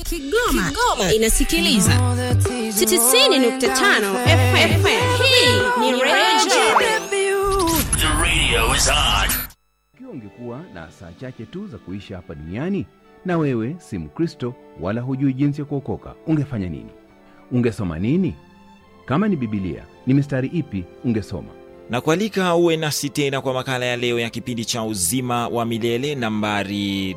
Kigoma, Kigoma inasikiliza 90.5 FM. Hii ni Radio The radio is on. Ikiwa ungekuwa na saa chache tu za kuishi hapa duniani na wewe si Mkristo wala hujui jinsi ya kuokoka, ungefanya nini? Ungesoma nini? Kama ni Bibilia, ni mistari ipi ungesoma? na kualika uwe nasi tena kwa makala ya leo ya kipindi cha uzima wa milele nambari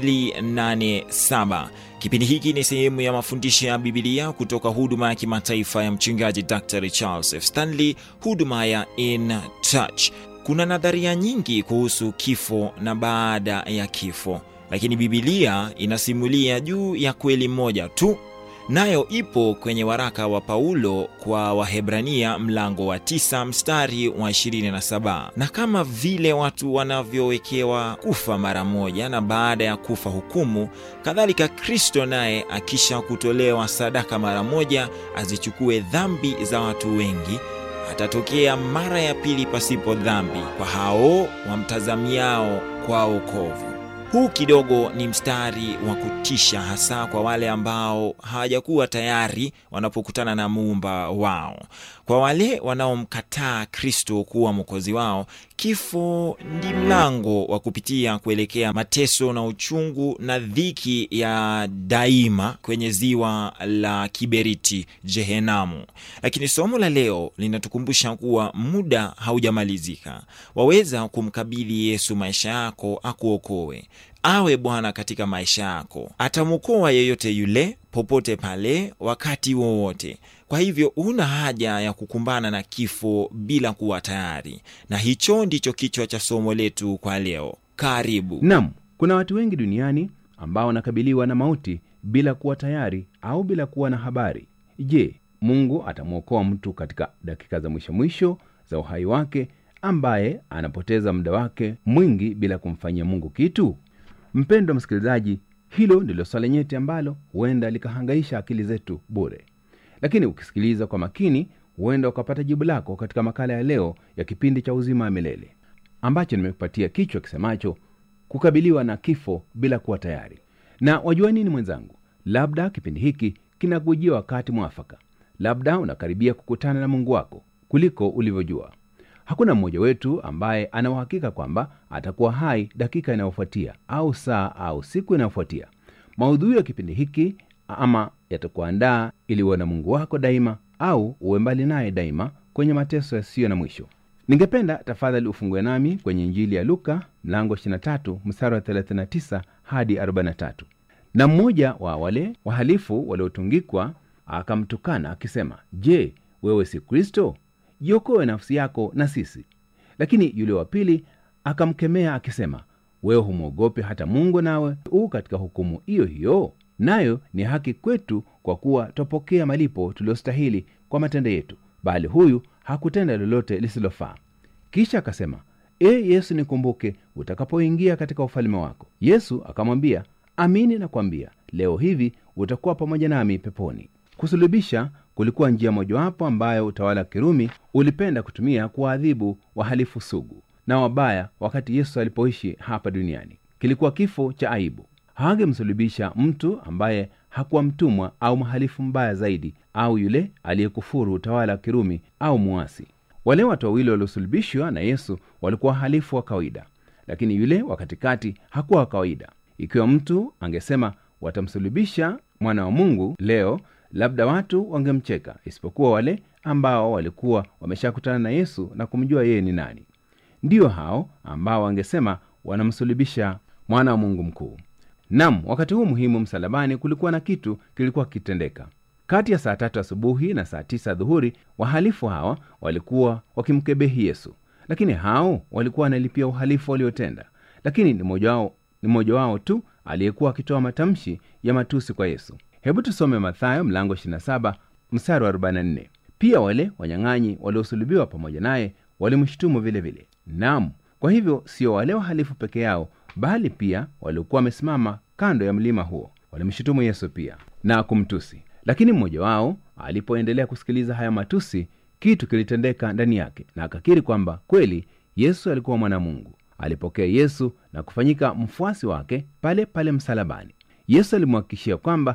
287 kipindi hiki ni sehemu ya mafundisho ya bibilia kutoka huduma ya kimataifa ya mchungaji dr charles f stanley huduma ya in touch kuna nadharia nyingi kuhusu kifo na baada ya kifo lakini bibilia inasimulia juu ya kweli moja tu nayo ipo kwenye waraka wa Paulo kwa Wahebrania mlango wa tisa mstari wa 27. Na kama vile watu wanavyowekewa kufa mara moja na baada ya kufa hukumu, kadhalika Kristo naye akisha kutolewa sadaka mara moja azichukue dhambi za watu wengi atatokea mara ya pili pasipo dhambi kwa hao wamtazamiao kwa wokovu. Huu kidogo ni mstari wa kutisha, hasa kwa wale ambao hawajakuwa tayari wanapokutana na muumba wao. Kwa wale wanaomkataa Kristo kuwa mwokozi wao, kifo ndi mlango wa kupitia kuelekea mateso na uchungu na dhiki ya daima kwenye ziwa la kiberiti, Jehenamu. Lakini somo la leo linatukumbusha kuwa muda haujamalizika. Waweza kumkabidhi Yesu maisha yako akuokoe awe Bwana katika maisha yako. Atamwokoa yeyote yule, popote pale, wakati wowote. Kwa hivyo huna haja ya kukumbana na kifo bila kuwa tayari, na hicho ndicho kichwa cha somo letu kwa leo. Karibu. Nam, kuna watu wengi duniani ambao wanakabiliwa na mauti bila kuwa tayari au bila kuwa na habari. Je, Mungu atamwokoa mtu katika dakika za mwisho mwisho za uhai wake, ambaye anapoteza muda wake mwingi bila kumfanyia Mungu kitu? Mpendwa msikilizaji, hilo ndilo swala nyeti ambalo huenda likahangaisha akili zetu bure, lakini ukisikiliza kwa makini, huenda ukapata jibu lako katika makala ya leo ya kipindi cha uzima wa milele ambacho nimekupatia kichwa kisemacho kukabiliwa na kifo bila kuwa tayari. Na wajua nini mwenzangu, labda kipindi hiki kinakujia wakati mwafaka, labda unakaribia kukutana na Mungu wako kuliko ulivyojua. Hakuna mmoja wetu ambaye ana uhakika kwamba atakuwa hai dakika inayofuatia au saa au siku inayofuatia. Maudhui ya kipindi hiki ama yatakuandaa ili uwe na Mungu wako daima au uwe mbali naye daima kwenye mateso yasiyo na mwisho. Ningependa tafadhali ufungue nami kwenye Injili ya Luka mlango 23 mstari wa 39 hadi 43. Na mmoja wa wale wahalifu waliotungikwa akamtukana akisema, Je, wewe si Kristo? jiokoe nafsi yako na sisi. Lakini yule wa pili akamkemea akisema, wewe humwogope hata Mungu, nawe u katika hukumu hiyo hiyo? Nayo ni haki kwetu, kwa kuwa twapokea malipo tuliyostahili kwa matendo yetu, bali huyu hakutenda lolote lisilofaa. Kisha akasema, e Yesu, nikumbuke utakapoingia katika ufalme wako. Yesu akamwambia, amini nakwambia, leo hivi utakuwa pamoja nami peponi. Kusulubisha kulikuwa njia mojawapo ambayo utawala wa Kirumi ulipenda kutumia kuwaadhibu wahalifu sugu na wabaya wakati Yesu alipoishi hapa duniani. Kilikuwa kifo cha aibu. Hawangemsulubisha mtu ambaye hakuwa mtumwa au mhalifu mbaya zaidi, au yule aliyekufuru utawala wa Kirumi au muasi. Wale watu wawili waliosulubishwa na Yesu walikuwa wahalifu wa kawaida, lakini yule wa katikati hakuwa wa kawaida. Ikiwa mtu angesema watamsulubisha mwana wa Mungu leo labda watu wangemcheka, isipokuwa wale ambao walikuwa wameshakutana na Yesu na kumjua yeye ni nani. Ndiyo hao ambao wangesema wanamsulubisha mwana wa Mungu mkuu. Nam, wakati huu muhimu msalabani, kulikuwa na kitu kilikuwa kikitendeka. Kati ya saa tatu asubuhi na saa tisa dhuhuri, wahalifu hawa walikuwa wakimkebehi Yesu, lakini hao walikuwa wanalipia uhalifu waliotenda. Lakini ni mmoja wao, ni mmoja wao tu aliyekuwa akitoa matamshi ya matusi kwa Yesu. Hebu tusome Mathayo mlango 27 mstari wa 44. Pia wale wanyang'anyi waliosulubiwa pamoja naye walimshutumu vile vile. Naam, kwa hivyo sio wale wahalifu peke yao, bali pia waliokuwa wamesimama kando ya mlima huo walimshutumu Yesu pia na kumtusi. Lakini mmoja wao alipoendelea kusikiliza haya matusi, kitu kilitendeka ndani yake, na akakiri kwamba kweli Yesu alikuwa mwana Mungu. Alipokea Yesu na kufanyika mfuasi wake pale pale msalabani. Yesu alimhakikishia kwamba